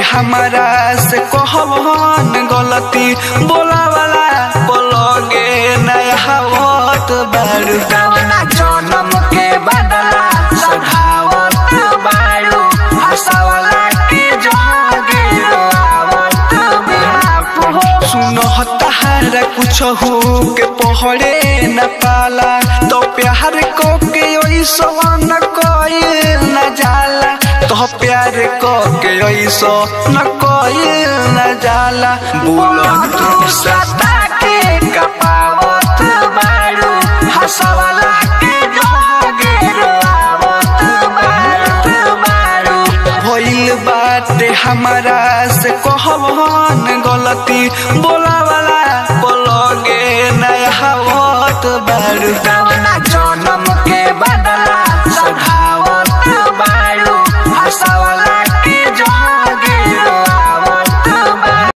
हमारा से कहवन गलती बोला वाला पलगे नया हवत बारू कवना जनम के बदला सधावत बारू हंसवला के जोगे रोआवत बारू सुन तहारा कुछ हो के पहरे न पाला तो प्यार को के ओइसो न कोई न जाला तो प्यार को के ओइसो न कोई न जाला बोलो तू सता के कपावत बारू हंसवला के जोगे रोआवत बारू बारू भइल बाटे हमारा से कहवन गलती बोला वाला पलगे नया हवत बारू कवना